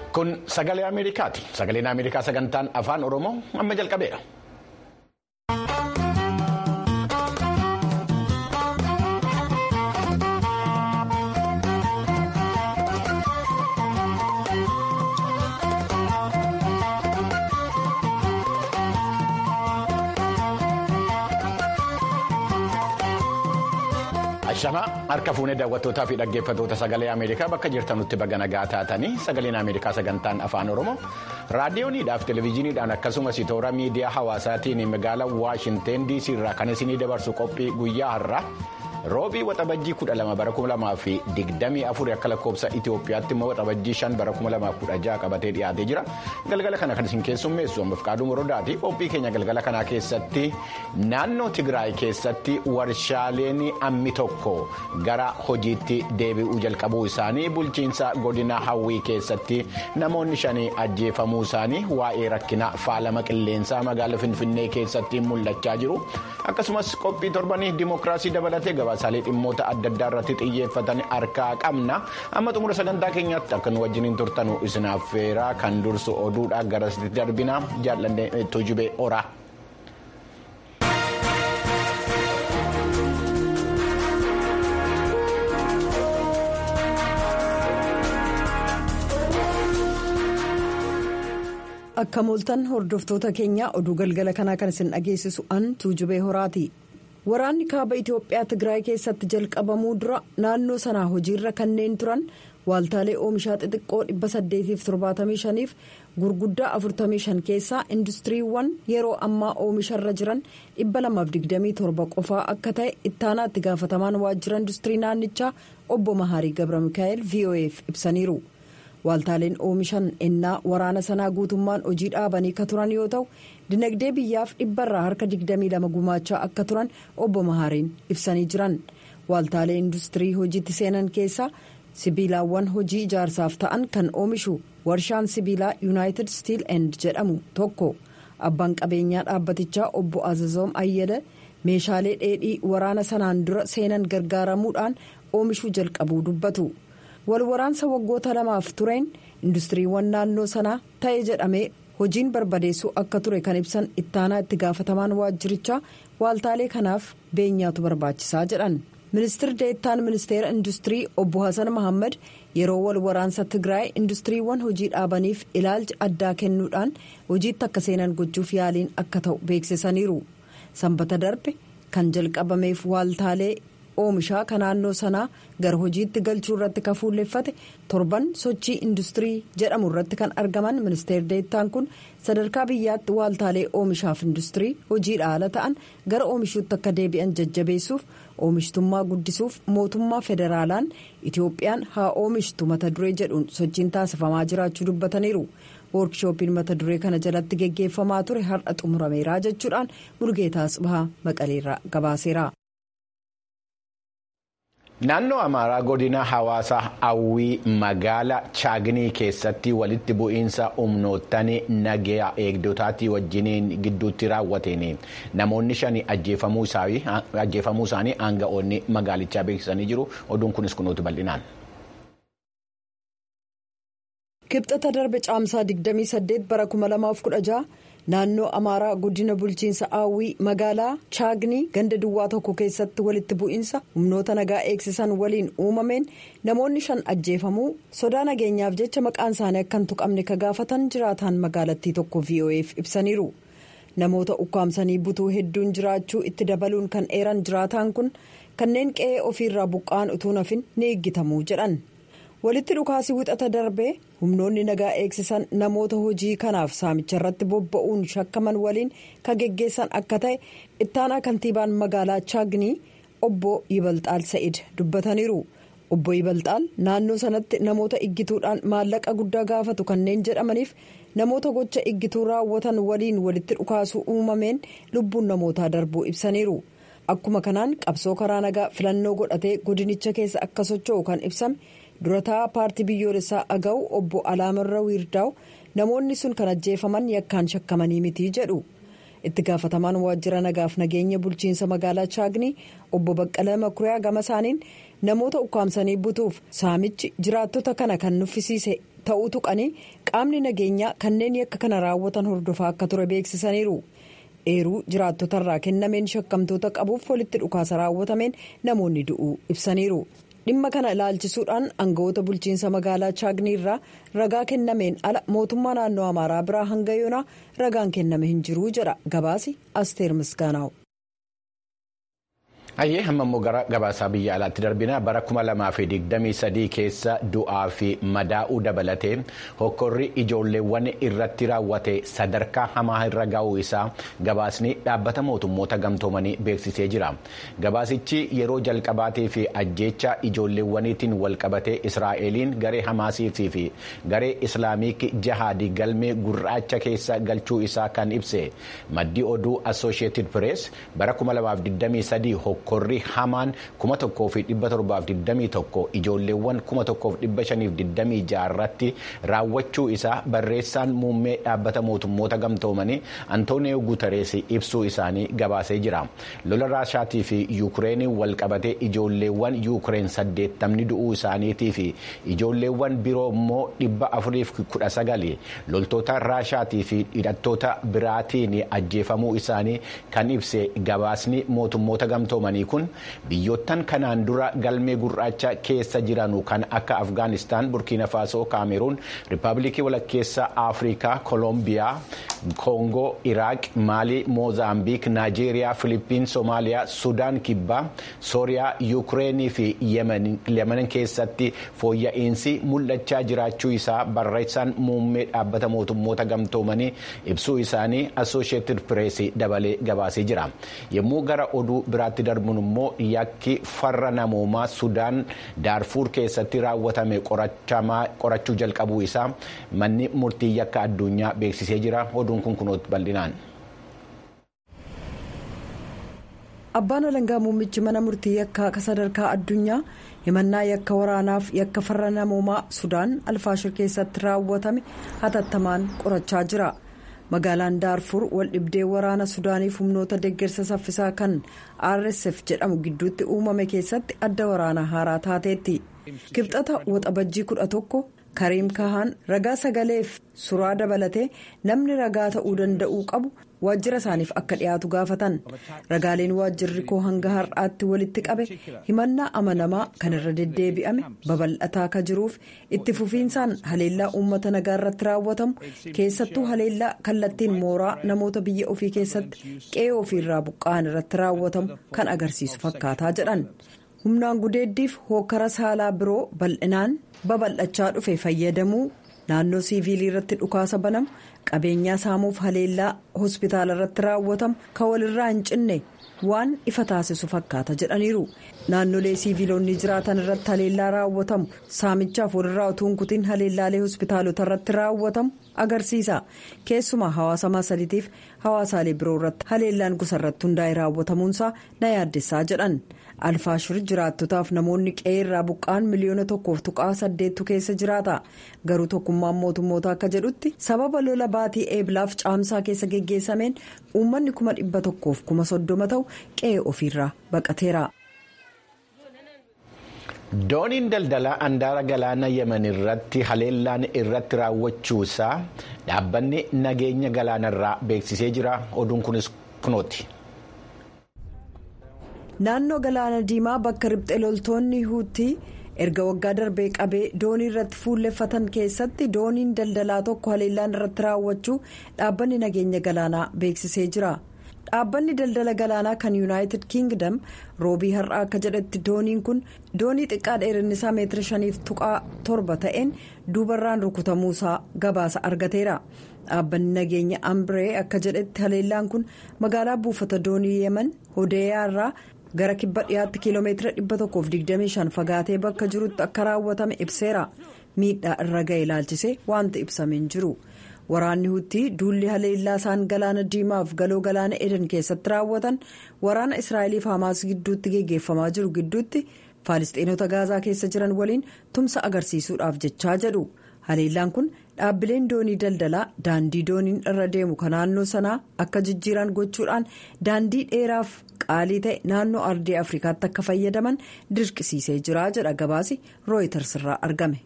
Kun sagalee Ameerikaati. Sagaleen Ameerikaa sagantaan afaan Oromoo amma jalqabeera. Ashamaa harka fuunee daawwattootaa fi dhaggeeffattoota sagalee Ameerikaa bakka jirtanutti baga nagaa taatanii sagaleen Ameerikaa sagantaan afaan Oromoo raadiyooniidhaaf televezyiiniidhaan akkasumas toora miidiyaa hawaasaatiin magaalaa Waashinteen DC irraa kan isinii dabarsu qophii guyyaa har'aa roobii waxabajjii 12 bara 2024 akka lakkoofsa Itoophiyaatti immoo waxabajjii 5 bara 2016 qabatee dhiyaatee jira galgala kana kan isin keessummeessu ammaaf qaaduu morodaati qophii keenya galgala kanaa keessatti naannoo Tigraay keessatti warshaaleen ammi tokko gara hojiitti deebi'uu jalqabuu isaanii bulchiinsa godina hawwii keessatti namoonni shanii ajjeefamuu isaanii waa'ee rakkina faalama qilleensaa magaalaa finfinnee keessatti mul'achaa jiru akkasumas qophii torbanii dimookiraasii dabalatee gabaasaalee dhimmoota adda addaa irratti xiyyeeffatan harkaa qabna amma xumura sagantaa keenyaatti akka nu wajjiniin turtanu isinaaf feeraa kan dursu oduudha garasitti darbina jaalladhee tujubee oraa. akka mooltan hordoftoota keenyaa oduu galgala kanaa kan isin dhageessisu an tuujubee horaati waraanni kaaba itiyoophiyaa tigraay keessatti jalqabamuu dura naannoo sanaa hojiirra kanneen turan waaltaalee oomishaa xixiqqoo 875 f gurguddaa 45 keessaa industiriiwwan yeroo ammaa oomisharra jiran 227 qofaa akka ta'e ittaanaa itti gaafatamaan waajjira industirii naannichaa obbo mahaarii gabra mikaa'el vo'eef ibsaniiru. waaltaaleen oomishan ennaa waraana sanaa guutummaan hojii dhaabanii ka turan yoo ta'u dinagdee biyyaaf dhibbarraa harka 22 gumaachaa akka turan obbo Mahaariin ibsanii jiran waaltaalee industirii hojiitti seenan keessaa sibiilaawwan hojii ijaarsaaf ta'an kan oomishu warshaan sibiilaa yuunaayitid stiil end jedhamu tokko abbaan qabeenyaa dhaabbatichaa obbo azazoom ayyala meeshaalee dheedhii waraana sanaan dura seenan gargaaramuudhaan oomishuu jalqabuu dubbatu. wal waraansa waggoota lamaaf tureen industiriiwwan naannoo sanaa ta'e jedhamee hojiin barbadeessuu akka ture kan ibsan ittaanaa itti gaafatamaan waajjirichaa waaltaalee kanaaf beenyaatu barbaachisaa jedhan ministir deettaan ministeera industirii obbo hasan mahammad yeroo wal waraansa tigraay industiriiwwan hojii dhaabaniif ilaalcha addaa kennuudhaan hojiitti akka seenan gochuuf yaaliin akka ta'u beeksisaniiru sanbata darbe kan jalqabameef waaltaalee. oomishaa kan naannoo sanaa gara hojiitti galchuu irratti kan fuulleffate torban sochii industirii jedhamu irratti kan argaman ministeer deettaan kun sadarkaa biyyaatti waaltaalee oomishaaf industirii hojiidha ala ta'an gara oomishuutti akka deebi'an jajjabeessuuf oomishtummaa guddisuuf mootummaa federaalaan itiyoophiyaan haa oomishtu mata duree jedhuun sochiin taasifamaa jiraachuu dubbataniiru. woorkishooppiin mata duree kana jalatti geggeeffamaa ture har'a xumurameera jechuudhaan bulgeetaas bahaa maqaleerraa gabaaseera. Naannoo Amaaraa godina hawaasa hawwii magaala Chaaginii keessatti walitti bu'iinsa humnoottan nagaa eegdotaatii wajjiniin gidduutti raawwateen namoonni shani ajjeefamuu isaanii aanga'oonni magaalichaa beeksisanii jiru. Oduun kunis kunuutu bal'inaan. Kibxata darbe caamsaa 28 bara 2016 naannoo amaaraa godina bulchiinsa hawwii magaalaa chaagnii ganda duwwaa tokko keessatti walitti bu'iinsa humnoota nagaa eegsisan waliin uumameen namoonni shan ajjeefamuu sodaa nageenyaaf jecha maqaan isaanii akka hin tuqamne ka gaafatan jiraataan magaalattii tokko vo'eef ibsaniiru namoota ukkaamsanii butuu hedduun jiraachuu itti dabaluun kan eeran jiraataan kun kanneen qe'ee ofiirraa buqqa'an utuu nafin ni eeggitamuu jedhan. walitti dhukaasii wixata darbee humnoonni nagaa eegsisan namoota hojii kanaaf saamicha irratti bobba'uun shakkaman waliin ka geggeessan akka ta'e ittaanaa kantiibaan magaalaa chaagnii obbo yibalxaal sa'id dubbataniiru obbo yibalxaal naannoo sanatti namoota iggituudhaan maallaqa guddaa gaafatu kanneen jedhamaniif namoota gocha iggituu raawwatan waliin walitti dhukaasuu uumameen lubbuun namootaa darbuu ibsaniiru akkuma kanaan qabsoo karaa nagaa filannoo godhatee godinicha keessa akka socho'u kan ibsame. durataa paartii biyyoolessaa aga'u obbo alaamarra wiirdaa'u namoonni sun kan ajjeefaman yakkaan shakkamanii miti jedhu itti gaafatamaan waajjira nagaaf nageenya bulchiinsa magaalaa chaagni obbo baqqala makuriyaa gama isaaniin namoota ukkaamsanii butuuf saamichi jiraattota kana kan nuffisiise ta'uu tuqanii qaamni nageenyaa kanneen yakka kana raawwatan hordofaa akka ture beeksisaniiru eeruu jiraattotarraa kennameen shakkamtoota qabuuf walitti dhukaasa raawwatameen namoonni du'uu ibsaniiru. dhimma kana ilaalchisuudhaan aangawoota bulchiinsa magaalaa chaagni irraa ragaa kennameen ala mootummaa naannoo amaaraa biraa hanga yoonaa ragaan kenname hin jiruu jedha gabaasi asteer misgaanaa'u. Hayyee hamma immoo gara gabaasaa biyya alaatti darbina bara 2023 keessa du'aa fi madaa'uu dabalatee hokkorri ijoolleewwan irratti raawwate sadarkaa hamaa irra ga'uu isaa gabaasni dhaabbata mootummoota gamtoomanii beeksisee jira. Gabaasichi yeroo jalqabaatii fi ajjeecha ijoolleewwaniitiin walqabatee Israa'eliin garee Hamaasii fi garee Islaamiik Jahaadii galmee gurraacha keessa galchuu isaa kan ibse maddii oduu Associated Press bara 2023 hokkorri hamaan 1721 ijoolleewwan 1526 irratti raawwachuu isaa barreessaan muummee dhaabbata mootummoota gamtoomanii antooniyoo guutarees ibsuu isaanii gabaasee jira lola raashaatii fi yuukireenii walqabatee ijoolleewwan yuukireen 80 du'uu isaaniitii fi ijoolleewwan biroo immoo 419 loltoota raashaatii fi hidhattoota biraatiin ajjeefamuu isaanii kan ibse gabaasni mootummoota gamtoomanii kun biyyoottan kanaan dura galmee gurraacha keessa jiranu kan akka afgaanistaan burkiina faasoo kaameruun riippaabilikii walakkeessa afrikaa koolombiyaa koongoo iraaq maalii moozaambiik naajeeriyaa filiippiin soomaaliyaa sudaan kibbaa sooriyaa yuukireenii fi yemen keessatti fooyya'insi mul'achaa jiraachuu isaa barreessaan muummee dhaabbata mootummoota gamtoomanii ibsuu isaanii assosheetid pireesii dabalee gabaasee jira yommuu gara oduu biraatti darbuun immoo yakki farra namoomaa sudaan daarfuur keessatti raawwatame qorachuu jalqabuu isaa manni murtii yakka addunyaa beeksisee jira oduun kun kunuutti bal'inaan. abbaan alangaa muummichi mana murtii yakkaa sadarkaa addunyaa himannaa yakka waraanaaf yakka farra namoomaa sudaan alfaashir keessatti raawwatame hatattamaan qorachaa jira. magaalaan daarfur waldhibdee waraana sudaaniif humnoota deeggarsa saffisaa kan rsf jedhamu gidduutti uumame keessatti adda waraanaa haaraa taateetti kibxata waxabajjii kudha tokko kariim kahaan ragaa sagaleef suraa dabalatee namni ragaa ta'uu danda'uu qabu waajjira isaaniif akka dhiyaatu gaafatan ragaaleen waajjirri koo hanga har'aatti walitti qabe himannaa amanamaa kan irra deddeebi'ame babal'ataa ka jiruuf itti fufiinsaan haleellaa uummata nagaa irratti raawwatamu keessattuu haleellaa kallattiin mooraa namoota biyya ofii keessatti qe'ee ofiirraa buqqa'an irratti raawwatamu kan agarsiisu fakkaataa jedhan humnaan gudeeddiif hookkara saalaa biroo bal'inaan babal'achaa dhufe fayyadamuu naannoo siiviilii irratti dhukaasa banamu qabeenyaa saamuuf haleellaa hospitaala irratti raawwatamu kan walirraa hin cinne waan ifa taasisu fakkaata jedhaniiru naannolee siiviilonni jiraatan irratti haleellaa raawwatamu saamichaaf walirraa utuu hin kutin haleellaalee hospitaalota irratti raawwatamu agarsiisa keessumaa hawaasa maasaliitiif hawaasaalee biroo irratti haleellaan gosa irratti hundaa'e raawwatamuunsaa na yaaddessaa jedhan. alfaashir jiraattotaaf namoonni qe'ee irraa buqqa'an miliyoona tokkoof tuqaa saddeettu keessa jiraata garuu tokkummaan mootummoota akka jedhutti sababa lola baatii eeblaaf caamsaa keessa geggeessameen uummanni kuma dhibba tokkoof kuma soddoma ta'u qe'ee ofiirraa baqateera. dooniin daldalaa andaara galaana yemen irratti haleellaan irratti raawwachuu isaa dhaabbanni nageenya galaanarraa beeksisee jira oduun kunis kunooti. naannoo galaana diimaa bakka riphxee loltoonni huutii erga waggaa darbee qabee doonii irratti fuulleffatan keessatti dooniin daldalaa tokko haleellaan irratti raawwachuu dhaabbanni nageenya galaanaa beeksisee jira dhaabbanni daldala galaanaa kan yuunaayitid kiingdam roobii har'aa akka jedhetti dooniin kun doonii xiqqaa dheerinni isaa meetira shaniif tuqaa torba ta'een duubarraan rukutamuusaa gabaasa argateera. dhaabbanni nageenya ambree akka jedhetti haleellaan kun magaalaa buufata doonii yemen hodeeyaa irraa gara kibba dhiyaatti kiiloomeetira 125 fagaatee bakka jirutti akka raawwatame ibseera miidhaa irra ga'e ilaalchisee wanti ibsameen jiru waraanni huutii duulli haleellaa isaan galaana diimaaf galoo galaana eden keessatti raawwatan waraana israa'eliif hamaas gidduutti geggeeffamaa jiru gidduutti faalistiinota gaazaa keessa jiran waliin tumsa agarsiisuudhaaf jechaa jedhu haleellaan kun dhaabbileen doonii daldalaa daandii dooniin irra deemu kan naannoo sanaa akka jijjiiran gochuudhaan daandii dheeraaf qaalii ta'e naannoo ardii afrikaatti akka fayyadaman dirqisiisee jira jedha gabaasi rooyiters irraa argame.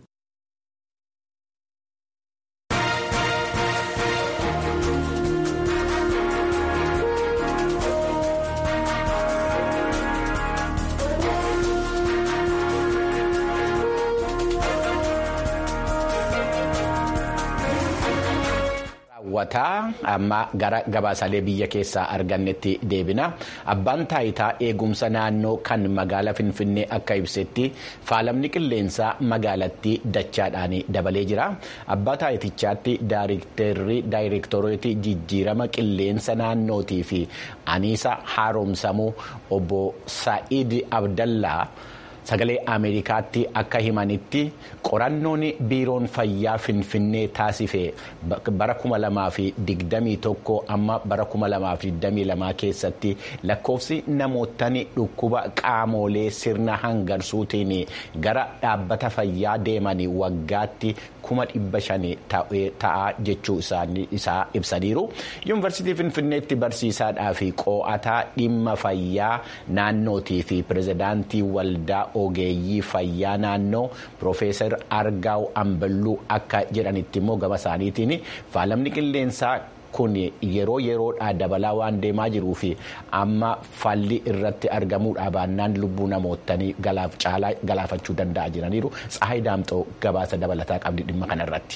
Wataa amma gara gabaasaalee biyya keessaa argannetti deebina abbaan taayitaa eegumsa naannoo kan magaala finfinnee akka ibsetti faalamni qilleensaa magaalattii dachaadhaan dabalee jira abbaa taayitichaatti daayireektaroota jijjiirama qilleensa naannootii fi aniisa haaromsamuu obbo Sa'iid Abdallaa. sagalee ameerikaatti akka himanitti qorannoon biiroon fayyaa finfinnee taasife bara 2021 amma bara 2022 keessatti lakkoofsi namoottan dhukkuba qaamolee sirna hangarsuutiin gara dhaabbata fayyaa deeman waggaatti 500 ta'a jechuu isaa ibsaniiru yuunivarsiitii finfinneetti barsiisaadhaa fi qo'ataa dhimma fayyaa naannootii fi pirezidaantii waldaa. ogeeyyii fayyaa naannoo piroofeesar argaaw amballuu akka jedhanitti immoo gama isaaniitiin faalamni qilleensaa kun yeroo yeroodhaa dabalaa waan deemaa jiruu fi amma falli irratti argamuudha baannaan lubbuu namootanii galaafachuu danda'a jiraniiru tsahayi daamxoo gabaasa dabalataa qabdi dhimma kanarratti.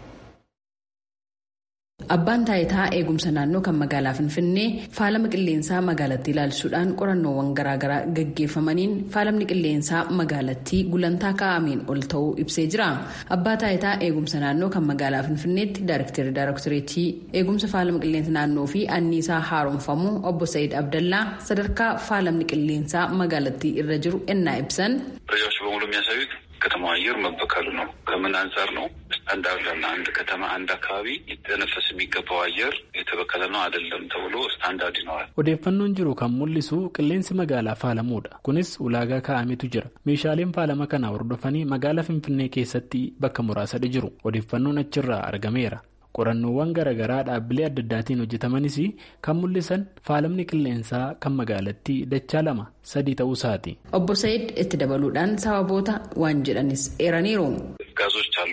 Abbaan taayitaa eegumsa naannoo kan magaalaa Finfinnee faalama qilleensaa magaalattii ilaalchisuudhaan qorannoowwan garaagaraa gaggeeffamaniin faalamni qilleensaa magaalattii gulantaa kaa'ameen ol ta'uu ibsee jira. Abbaa taayitaa eegumsa naannoo kan magaalaa Finfinneetti Daayirektarii Daayirektoreetii eegumsa faalama qilleensa naannoo fi anniisaa haaromfamuu obbo Sa'iid Abdallaa sadarkaa faalamni qilleensaa magaalattii irra jiru ennaa ibsan. ከተማ አየር መበከሉ ነው። ከምን አንጻር ነው? ስታንዳርድ አለ። አንድ ከተማ አንድ አካባቢ የተነፈስ የሚገባው አየር የተበከለ ነው አይደለም ተብሎ ስታንዳርድ ይኖራል። odeeffannoon jiru kan mul'isu qilleensi magaalaa faalamuudha. kunis ulaagaa kaa'ametu jira. meeshaaleen faalama kana hordofanii magaalaa finfinnee keessatti bakka muraasadha jiru. odeeffannoon achirraa argameera. qorannoowwan garaagaraa dhaabbilee adda addaatiin hojjetamanis kan mul'isan faalamni qilleensaa kan magaalattii dachaa lama sadii ta'uu isaati. obbo Sa'iid itti dabaluudhaan sababoota waan jedhanis eeraniiru. ጋዞች አሉ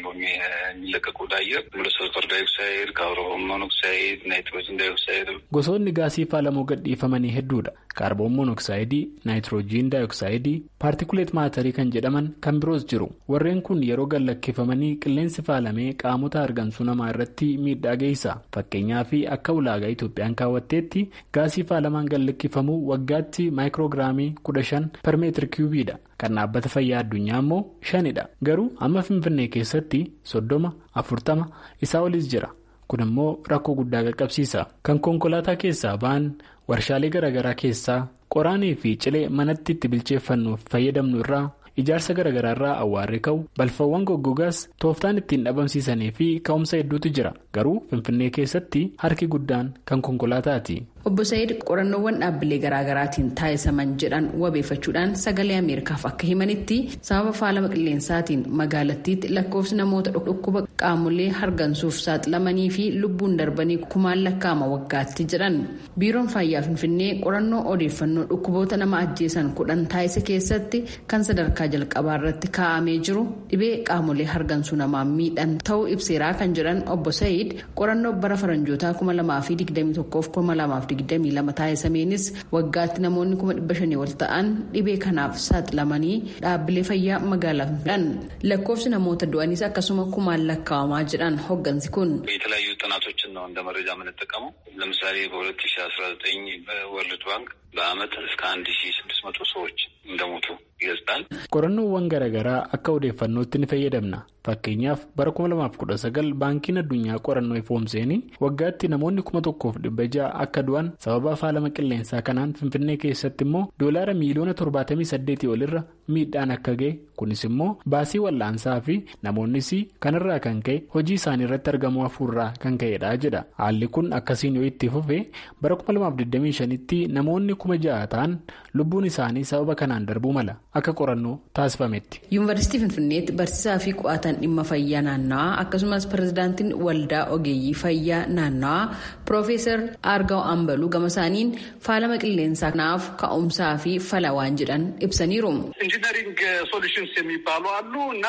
የሚለቀቁ ወደ አየር ሰልፈር ዳይኦክሳይድ፣ ካርቦን ሞኖክሳይድ፣ ናይትሮጅን ዳይኦክሳይድ gosoonni gaasii faalamuu gadhiifamanii hedduudha. kaarboon monoksayidii, naayitiroojiin daayoksayidii, paartikuleet maatarii kan jedhaman kan biroos jiru. warreen kun yeroo gallakkifamanii qilleensi faalamee qaamota hargansuu namaa irratti miidhaa geessa. fakkeenyaaf akka ulaagaa Itoophiyaan kaawwatteetti gaasii faalamaan gallakkifamuu waggaatti maayikiroograamii kudha shan per meetir kiubiidha. kan dhaabbata fayyaa addunyaa immoo shanidha. garuu amma finfinnee keessatti soddoma afurtama isaa olis jira. kun immoo rakkoo guddaa qaqqabsiisa. kan konkolaataa keessaa ba'an warshaalee garaagaraa keessaa qoraanii fi cilee manatti itti bilcheeffannuuf fayyadamnu irraa ijaarsa garaagaraa irraa awwaarri ka'u balfawwan goggogaas tooftaan ittiin dhabamsiisanii fi ka'umsa hedduutu jira garuu finfinnee keessatti harki guddaan kan konkolaataati. obbo Sa'iid qorannoowwan dhaabbilee garaagaraatiin taasisaman jedhan wabeeffachuudhaan sagalee ameerikaaf akka himanitti sababa faalama qilleensaatiin magaalattiitti lakkoofsi namoota dhukkuba qaamolee hargansuuf saaxilamanii fi lubbuun darbanii kumaan lakkaa'ama waggaatti jedhan biiroon fayyaa finfinnee qorannoo odeeffannoo dhukkuboota nama ajjeesan kudhan taasise keessatti kan sadarkaa jalqabaa irratti kaa'amee jiru dhibee qaamolee hargansuu namaa miidhan ta'uu ibseeraa kan jedhan obbo Sa'iid qorannoo bara faranjootaa kuma lamaa fi digdamii tokkoof kuma lamaaf digdamii lama taasisameenis waggaatti namoonni kuma dhibba shanii ol ta'an dhibee kanaaf saaxilamanii dhaabbilee fayyaa magaalaa finfinnee lakkoofsi namoota du'anis akkasuma kumaan lakkaa'amaa jedhan hoggansi kun. የተለያዩ ጥናቶችን ነው እንደ መረጃ የምንጠቀመው። ለምሳሌ በሁለት ሺ አስራ ዘጠኝ በወርልድ ባንክ በአመት እስከ አንድ ሺ ስድስት መቶ ሰዎች እንደሞቱ ይገልጻል። qorannoowwan garaagaraa akka odeeffannootti ni fayyadamna fakkeenyaaf bara 2019 baankiin addunyaa qorannoo ifoomseen waggaatti namoonni 1600 akka du'an sababa faalama qilleensaa kanaan finfinnee keessatti immoo doolaara miiliyoona 78 olirra miidhaan akka ga'e kunis immoo baasii wal'aansaa fi namoonnis kanarraa kan ka'e hojii isaanii irratti argamuu hafuurraa kan ka'edha jedha haalli kun akkasiin yoo itti fufe bara 2025tti namoonni kuma ja'a ta'an lubbuun isaanii sababa kanaan darbuu mala akka qorannoo taasifametti. yuunivarsiitii finfinneetti barsiisaa fi qo'atan dhimma fayyaa naannawaa akkasumas pirezidaantiin waldaa ogeeyyii fayyaa naannawaa piroofeesar aargaw ambaluu gama isaaniin faalama qilleensaa kanaaf ka'umsaa fi fala waan jedhan ibsaniiru. ኢንጂነሪንግ ሶሉሽንስ የሚባሉ አሉ እና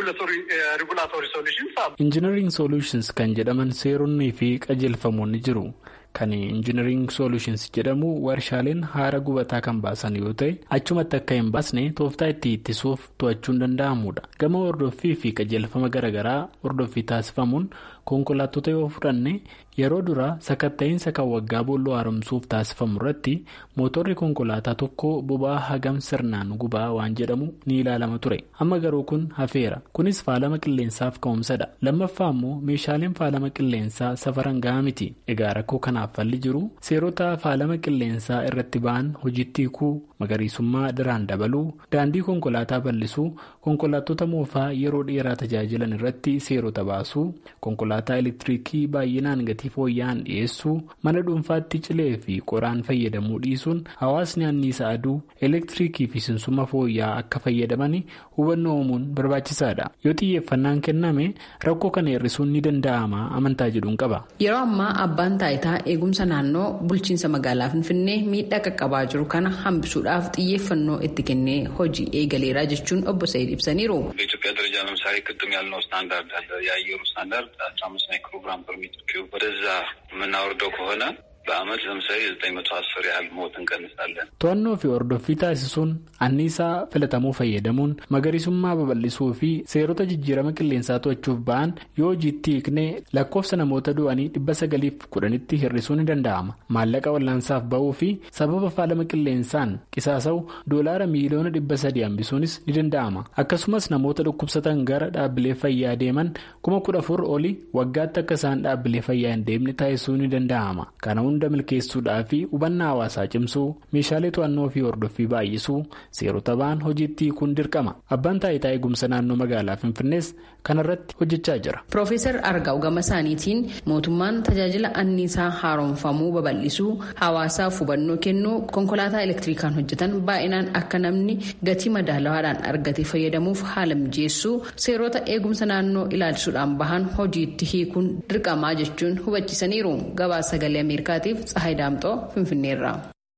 የሬጉላቶሪ ሶሉሽንስ አሉ። ኢንጂነሪንግ ሶሉሽንስ kan jedhaman seeronnii fi qajeelfamoonni jiru. kan injinariing solutions jedhamu warshaaleen haara gubataa kan baasan yoo ta'e achumatti akka hin baasne tooftaa itti ittisuuf to'achuun danda'amudha gama hordoffii fi qajeelfama garaagaraa hordoffii taasifamuun konkolaattota yoo fudhanne yeroo duraa sakatta'iinsa kan waggaa boolloo haaromsuuf taasifamu irratti mootorri konkolaataa tokko boba'aa hagam sirnaan gubaa waan jedhamu ni ilaalama ture amma garuu kun hafeera kunis faalama qilleensaaf ka'umsadha lammaffaa immoo meeshaaleen faalama qilleensaa safaran gahaa miti egaa rakkoo kanaaf falli jiru seerota faalama qilleensaa irratti ba'an hojiitti hiikuu magariisummaa daraan dabaluu daandii konkolaataa bal'isuu konkolaattota moofaa yeroo dheeraa tajaajilan irratti seerota baasuu konkolaataa elektiriikii baay'inaan gatii fooyya'aan dhiyeessuu mana dhuunfaatti cilee fi qoraan fayyadamuu dhiisuun hawaasni anniisa aduu elektiriikii fi sinsuma fooyya'aa akka fayyadaman hubannoo uumuun barbaachisaadha yoo xiyyeeffannaan kenname rakkoo kana hir'isuun ni danda'ama amantaa jedhuun qaba. yeroo ammaa abbaan taayitaa eegumsa naannoo bulchiinsa magaalaa finfinnee miidhaa qaqqabaa jiru kana hambisuudhaaf xiyyeeffannoo itti kennee hojii eegaleeraa jechuun obbo Sa'iid ibsaniiru. በኢትዮጵያ ደረጃ ለምሳሌ ቅድም ያልነው ስታንዳርድ አለ። የአየሩ ስታንዳርድ አስራ አምስት ማይክሮግራም ፐር ሜትር ኪዩብ ወደዛ የምናወርደው ከሆነ በአመት ለምሳሌ ዘጠኝ መቶ አስር ያህል ሞት እንቀንሳለን። to'annoo fi hordoffii taasisuun anniisaa filatamuu fayyadamuun magariisummaa babal'isuu fi seerota jijjiirama qilleensaa to'achuuf ba'an yoo hojiitti hiiknee lakkoofsa namoota du'anii dhibba sagaliif kudhanitti hir'isuu ni danda'ama maallaqa wal'aansaaf ba'uu fi sababa faalama qilleensaan qisaasa'u doolaara miiliyoona dhibba sadii hambisuunis ni danda'ama akkasumas namoota dhukkubsatan gara dhaabbilee fayyaa deeman kuma kudha afur oli waggaatti akka isaan dhaabbilee fayyaa hin deemne taasisuu ni danda'ama kana hunda milkeessuudhaa fi hubannaa hawaasaa cimsuu meeshaalee to'annoo fi hordoffii baay'isuu seerota ba'an hojiitti hiikuun dirqama abbaan taayitaa eegumsa naannoo magaalaa finfinnees kanarratti hojjechaa jira. Piroofeesar Argaa'u gama isaaniitiin mootummaan tajaajila anniisaa haaromfamuu babal'isuu hawaasaaf hubannoo kennuu konkolaataa elektirikaan hojjetan baay'inaan akka namni gatii madaalawaadhaan argate fayyadamuuf haala mijeessuu seerota eegumsa naannoo ilaalchisuudhaan bahan hojiitti hiikuun dirqamaa jechuun hubachiisaniiru gabaasa sagalee ameerikaatiif tsahayi daamxoo finfinneerra.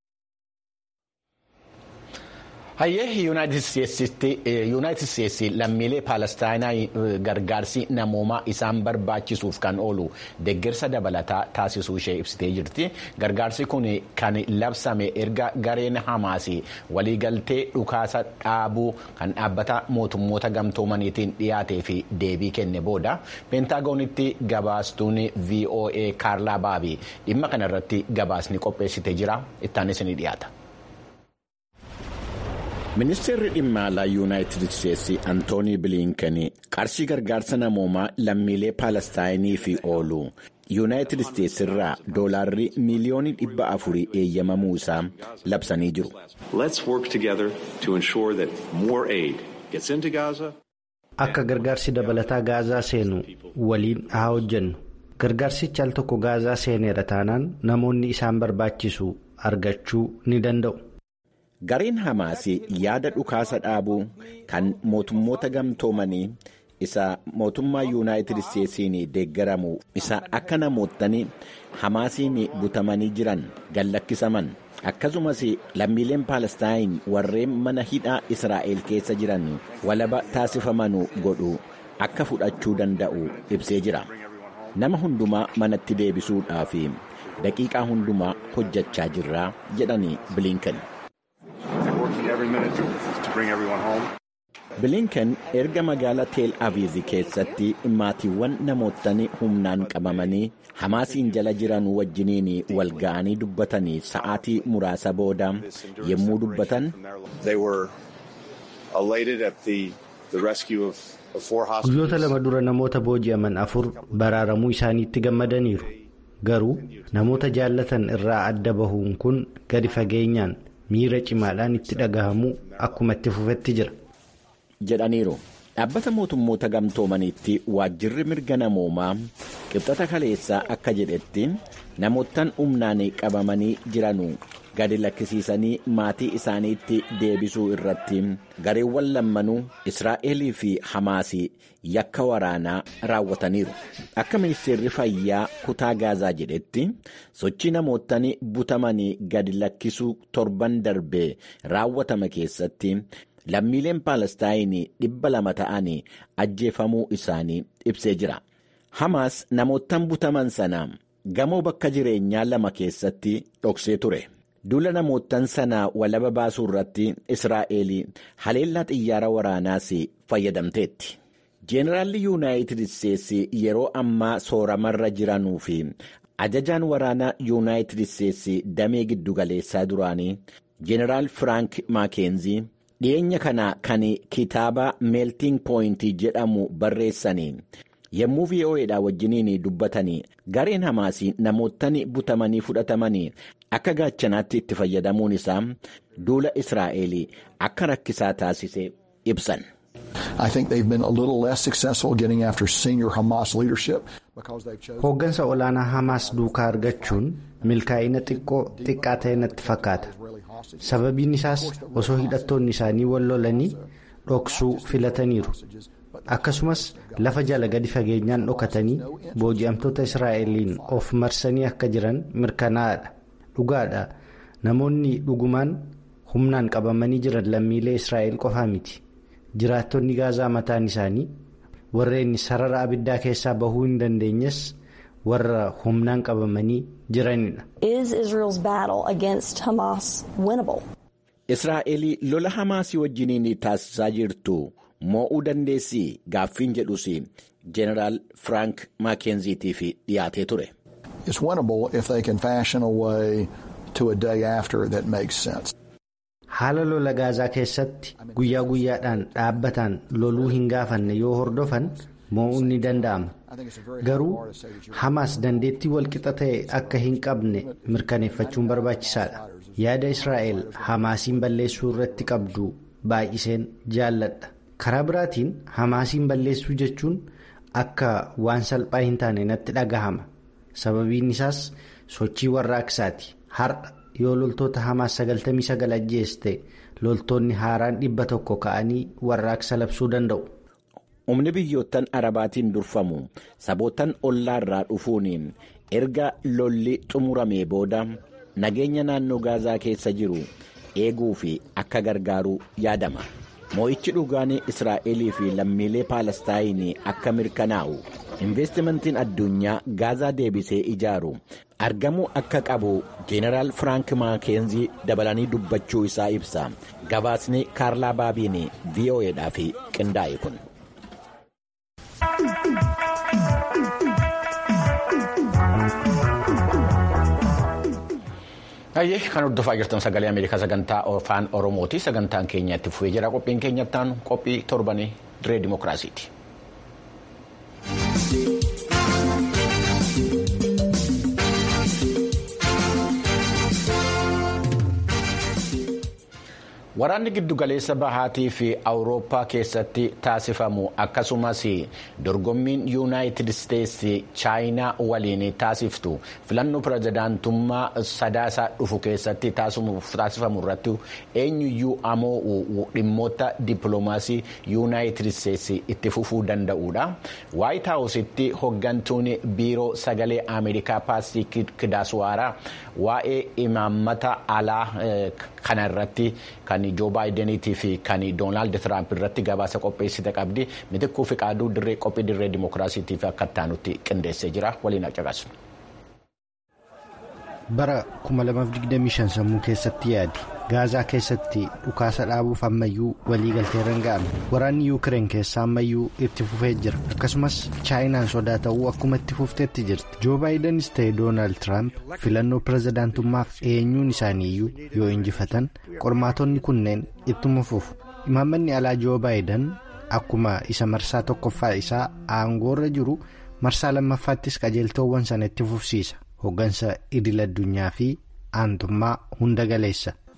hayyee yuunaayitid steetsi lammiilee paalestaayinaa gargaarsi namoomaa isaan barbaachisuuf kan oolu deeggarsa dabalataa taasisuu ishee ibsitee jirti gargaarsi kun kan labsame erga gareen hamaasi waliigaltee dhukaasa dhaabuu kan dhaabbata mootummoota gamtoomaniitiin dhiyaatee fi deebii kenne booda peentaagonitti gabaastuun voa kaarlaa baabii dhimma kanarratti gabaasni qopheessitee jira ittaanis ni dhiyaata. ministeerri dhimma alaa yuunaayitid isteetsi antoonii biliinken qarshii gargaarsa namoomaa lammiilee paalestaayiniif oolu yuunaayitid isteetsi irraa doolaarri miiliyoonii dhibba afurii eeyyamamuu isaa labsanii jiru. akka gargaarsi dabalataa gaazaa seenu waliin haa hojjennu gargaarsichi al tokko gaazaa seeneera taanaan namoonni isaan barbaachisu argachuu ni danda'u. gareen hamaasi yaada dhukaasa dhaabuu kan mootummoota gamtoomanii isa mootummaa yuunaayitid isteetsiin deeggaramu isa akka namootni hamaasiin butamanii jiran gallakkisaman akkasumas lammiileen paalestaayin warreen mana hidhaa israa'el keessa jiran walaba taasifamanuu godhu akka fudhachuu danda'u ibsee jira nama hundumaa manatti deebisuudhaaf daqiiqaa hundumaa hojjechaa jirra jedhanii biliinken. bilinken erga magaalaa teel aviiv keessatti maatiiwwan namootni humnaan qabamanii hamaasiin jala jiran wajjiniin wal ga'anii dubbatanii sa'aatii muraasa booda yommuu dubbatan. guyyoota lama dura namoota booji'aman afur baraaramuu isaaniitti gammadaniiru garuu namoota jaallatan irraa adda bahuun kun gadi fageenyaan miira cimaadhaan itti dhagahamuu akkuma itti fufetti jira. jedhaniiru. Dhaabbata mootummoota gamtoomaniitti waajjirri mirga namoomaa qibxata kaleessaa akka jedhetti namoottan humnaan qabamanii jiranu gadi lakkisiisanii maatii isaaniitti deebisuu irratti gareewwan lammanuu Israa'elii fi Hamaasii yakka waraanaa raawwataniiru. Akka ministeerri fayyaa kutaa gaazaa jedhetti sochii namoottan butamanii gadi lakkisuu torban darbee raawwatame keessatti. lammiileen paalestaayinii dhibba lama ta'anii ajjeefamuu isaanii ibsee jira. Hamaas namoottan butaman sana gamoo bakka jireenyaa lama keessatti dhoksee ture. Duula namoottan sanaa walaba baasuu irratti Israa'eel haleellaa xiyyaara waraanaas fayyadamteetti. Jeenaraalli Yuunaayitid Isteetsi yeroo ammaa sooramarra jiranuu fi ajajaan waraanaa Yuunaayitid Isteetsi damee giddugaleessaa duraanii Jeenaraal Firaank Maakeenzi. dhiyeenya kana kan kitaaba meeltiin pooyintii jedhamu barreessanii yommuu VOAdha wajjiniin dubbatanii gareen hamaasii namoottan butamanii fudhatamanii akka gaachanaatti itti fayyadamuun isaa duula israa'el akka rakkisaa taasise ibsan. Hooggansa olaanaa Hamaas duukaa argachuun milkaa'ina xiqqoo xiqqaa ta'e natti fakkaata. Sababiin isaas osoo hidhattoonni isaanii wal lolanii dhoksuu filataniiru. Akkasumas lafa jala gadi fageenyaan dhokatanii booji'amtoota Israa'eliin of marsanii akka jiran mirkanaa'aadha. Dhugaadha. Namoonni dhugumaan humnaan qabamanii jiran lammiilee Israa'el qofaa miti. Jiraattonni gaazaa mataan isaanii warreen sarara abiddaa keessaa bahuu hin dandeenyes warra humnaan qabamanii jiranidha. Israa'el lola Hamaasii wajjiniin taasisaa jirtu moo'uu dandeessii gaaffiin jedhus Jeneraal Firaank Maakenziitiif dhiyaatee ture. Haala lola gaazaa keessatti guyyaa guyyaadhaan dhaabbataan loluu hin gaafanne yoo hordofan moo'uun ni danda'ama. Garuu Hamaas dandeettii walqixa ta'e akka hin qabne mirkaneeffachuun barbaachisaadha. Yaada Israa'el Hamaasiin balleessuu irratti qabdu baay'iseen jaalladha. Karaa biraatiin Hamaasiin balleessuu jechuun akka waan salphaa hin taane natti dhagahama. Sababiin isaas sochii warraaqsaati. Har'a yoo loltoota Hamaas 99 ajjeeste loltoonni haaraan dhibba tokko ka'anii warraaqsa labsuu danda'u. Humni biyyoottan arabaatiin durfamu saboottan ollaarraa dhufuun erga lolli xumuramee booda nageenya naannoo gaazaa keessa jiru eeguu fi akka gargaaru yaadama. Moo'ichi dhugaan Israa'elii fi lammiilee Paalestaayinii akka mirkanaa'u investimentiin addunyaa gaazaa deebisee ijaaru argamuu akka qabu Jeenaraal Firaank Maakenzii dabalanii dubbachuu isaa ibsa. Gabaasni Kaarlaa Baabiin VOAdhaaf qindaa'e kun. Ayyee kan hordofaa jirtan sagalee Ameerikaa sagantaa afaan Oromooti. Sagantaan keenya itti fufee jira. Qophiin keenya ittaanu qophii torbanii diree dimookiraasiiti. Waraanni giddugaleessa bahaatii fi awurooppaa keessatti taasifamu akkasumas dorgommiin yuunaayitid isteetsi chaayinaa waliin taasiftu filannoo pirezidaantummaa sadaasaa dhufu keessatti taasifamu irratti eenyuyyuu ammoo dhimmoota dippiloomaasii yuunaayitid isteetsi itti fufuu danda'uudha. Waayit haawusitti hoggantuun biiroo sagalee Ameerikaa paastii Kidaaswaaraa waa'ee imaammata alaa kana irratti kan joo baayideniitii fi kan doonaald tiraamp irratti gabaasa qopheessite qabdi mitikkuu fi qaaduu dirree qophii dirree dimookiraasiitii fi akka ittaanutti qindeessee jira waliin caqasu. bara 2025 sammuu keessatti yaadi gaazaa keessatti dhukaasa dhaabuuf ammayyuu waliigalteerra hin ga'amne waraanni yuukireen keessa ammayyuu itti fufee jira akkasumas chaayinaan sodaa ta'uu akkuma itti fufteetti jirti joo baayidenis ta'e doonaald tiraamp filannoo pirezidaantummaaf eenyuun isaaniiyyuu yoo injifatan qormaatonni kunneen ittuma fufu imaammanni alaa joo baayiden akkuma isa marsaa tokkoffaa isaa aangoorra jiru marsaa lammaffaattis qajeeltoowwan sana itti fufsiisa. Hoggansa idil addunyaa fi aantummaa hunda galeessa.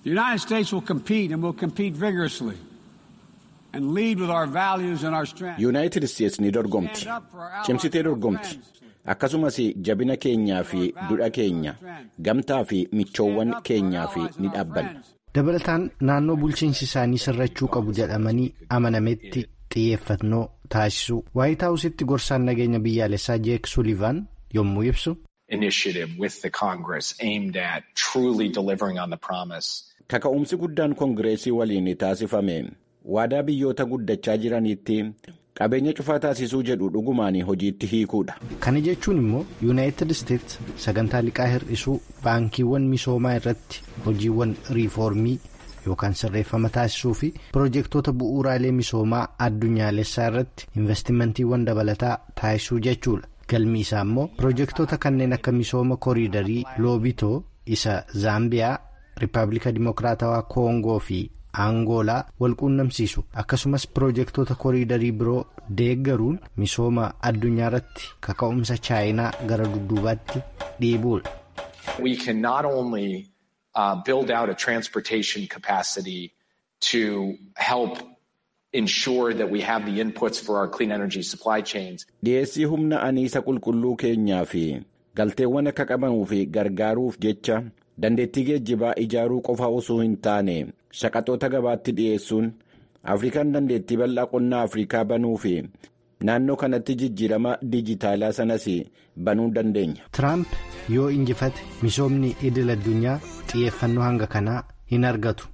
The United States will compete and will compete vigorously and lead with our values and our strength. Yuunaayitid Isteets ni dorgomti. Cimsitee dorgomti. Akkasumas jabina keenyaa fi dudha keenya gamtaa fi michoowwan keenyaa fi ni dhaabbanna. Dabalataan naannoo bulchiinsi isaanii sirrachuu qabu jedhamanii amanametti xiyyeeffannoo taasisuu. Waayit Haawusitti gorsaan nageenya biyyaalessaa Jeek Sullivan yommuu ibsu. Initiative with the Congress aimed at truly delivering on the promise. Kaka'umsi guddaan koongireesii waliin taasifame waadaa biyyoota guddachaa jiraniitti qabeenya cufaa taasisuu jedhu dhugumaan hojiitti hiikuudha. Kana jechuun immoo yuunaayitid isteets sagantaa liqaa hir'isuu baankiiwwan misoomaa irratti hojiiwwan riifoormii yookaan sirreeffama taasisuu fi piroojeektoota bu'uuraalee misoomaa addunyaalessaa irratti investimantiiwwan dabalataa taasisuu jechuudha. Galmi isaa immoo piroojeektoota kanneen akka misooma kooriidarii loobitoo isa zaambiyaa rippaabilika dimokiraatawaa koongoo fi aangoolaa walquunnamsiisu akkasumas piroojeektoota kooriidarii biroo deeggaruun misooma addunyaa irratti kaka'umsa chaayinaa gara dudduubaatti dhiibuudha. We can not only uh, build out a transportation capacity to help ensure that we have the inputs for our clean energy supply chains. Dhiyeessii humna aniisa qulqulluu keenyaa fi galteewwan akka qabamuu fi gargaaruuf jecha dandeettii geejjibaa ijaaruu qofa osoo hin taane shaqaxoota gabaatti dhiyeessuun afrikaan dandeettii bal'aa qonnaa afrikaa banuu fi naannoo kanatti jijjiirama dijitaalaa sanas banuu dandeenya. Tiraamp yoo injifate misoomni idil addunyaa xiyyeeffannoo hanga kanaa hin argatu.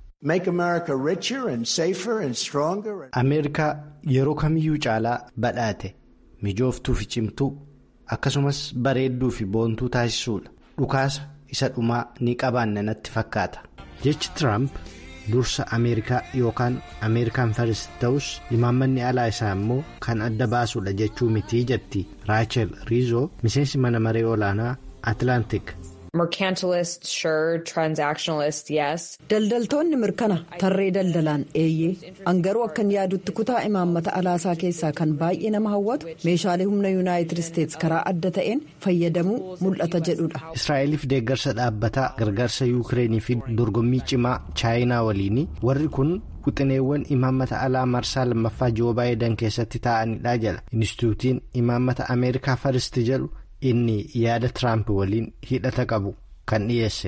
Ameerikaa yeroo kamiyyuu caalaa badhaate mijooftuu fi cimtuu akkasumas bareedduu fi boontuu taasisuudha. Dhukaasa isa dhumaa ni qabaanna natti fakkaata. Jechi Tiraamp dursa Ameerikaa yookaan Ameerikaan First ta'us imaammanni alaa isaa immoo kan adda baasuudha jechuu mitii jetti Raachel Riizoo miseensi mana maree olaanaa Atlantik. Mercantilist, sure. Transactionalist, yes. Daldaltoonni mirkana tarree daldalaan eeyyee angaruu akkan yaadutti kutaa imaammata alaasaa keessaa kan baay'ee nama hawwatu meeshaalee humna yuunaayitid isteets karaa adda ta'een fayyadamuu mul'ata jedhudha. Israa'eliif deeggarsa dhaabbataa gargaarsa yuukireenii fi dorgommii cimaa chaayinaa waliini warri kun wixineewwan imaammata alaa marsaa lammaffaa joo baayidan keessatti taa'anidha jedha inistituutiin imaammata ameerikaa faristi jedhu. inni yaada Tiraamp waliin hidhata qabu kan dhiyeesse.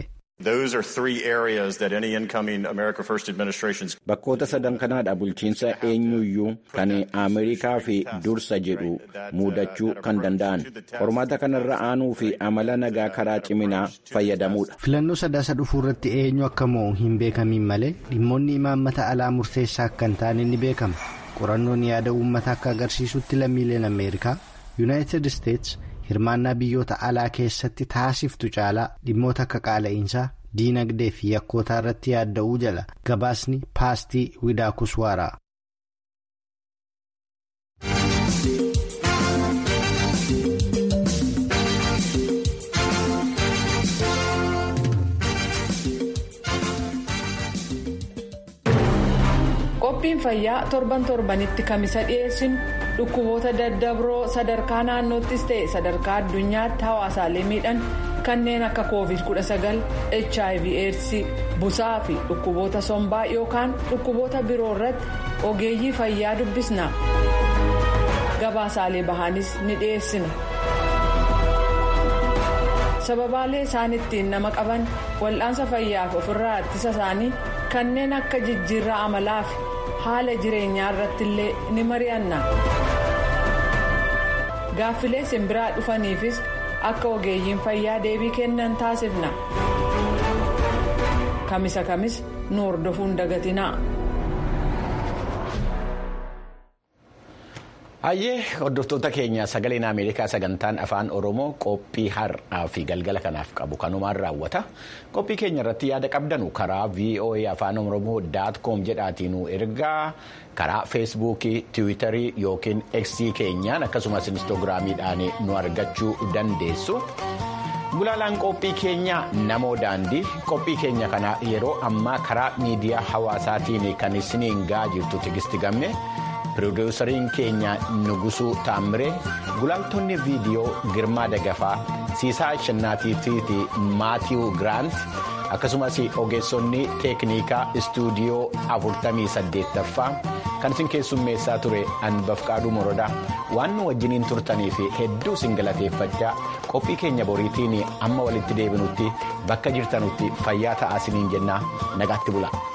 Bakkoota sadan kanaadha bulchiinsa eenyuyyuu kan Ameerikaa fi dursa jedhu muudachuu kan danda'an. Qormaata kanarra aanuu fi amala nagaa karaa ciminaa fayyadamuudha. Filannoo sadaasa dhufuu irratti eenyu akka mo'u hin beekamiin malee dhimmoonni imaammata alaa murteessaa akka hin taane ni beekama. Qorannoon yaada uummataa akka agarsiisutti lammiileen Ameerikaa Yuunaayitid Isteets. hirmaannaa biyyoota alaa keessatti taasiftu caalaa dhimmoota akka qaala'insaa diinagdee fi yakkootaa irratti yaadda'uu jala gabaasni paastii widaa kuswaaraa. qophiin fayyaa torban torbanitti kamisa dhiyeessinu dhukkuboota daddabroo sadarkaa naannoottis ta'e sadarkaa addunyaatti hawaasaalee miidhan kanneen akka covid 19 hiv aids busaa fi dhukkuboota sombaa yookaan dhukkuboota biroo irratti ogeeyyii fayyaa dubbisna gabaasaalee bahaanis ni dhiyeessina. sababaalee isaan ittiin nama qaban wal'aansa fayyaaf ofirraa ittisa isaanii kanneen akka jijjiirraa amalaa fi haala jireenyaa irratti illee ni mari'anna gaaffilee simbiraa dhufaniifis akka ogeeyyiin fayyaa deebii kennan taasifna kamisa kamis nu hordofuun dagatinaa. Hayyee hordoftoota keenya sagaleen Ameerikaa sagantaan afaan Oromoo qophii har'aa fi galgala kanaaf qabu kanumaan raawwata. Qophii keenya irratti yaada qabdanu karaa VOA afaan Oromoo daat koom jedhaatiin ergaa karaa feesbuukii, tiwiitarii yookiin eksii keenyaan akkasumas inistoogiraamiidhaan nu argachuu dandeessu. Gulaalaan qophii keenya namoo daandii qophii keenya kana yeroo ammaa karaa miidiyaa hawaasaatiin kan isiniin gahaa jirtu tigisti gamme. Pirooduusariin keenya Nugusuu Taamiree gulaaltonni viidiyoo Girmaa Dagafaa Siisaa Shannaatii fi Maatiyuu Giraant akkasumas ogeessonni teeknikaa istuudiyoo 48ffaa kan isin keessummeessaa ture Anbafqaaduu Morodaa waan nu wajjiniin turtanii fi hedduu isin galateeffachaa qophii keenya boriitiin amma walitti deebinutti bakka jirtanutti fayyaa ta'aa isiniin jennaa nagaatti bula.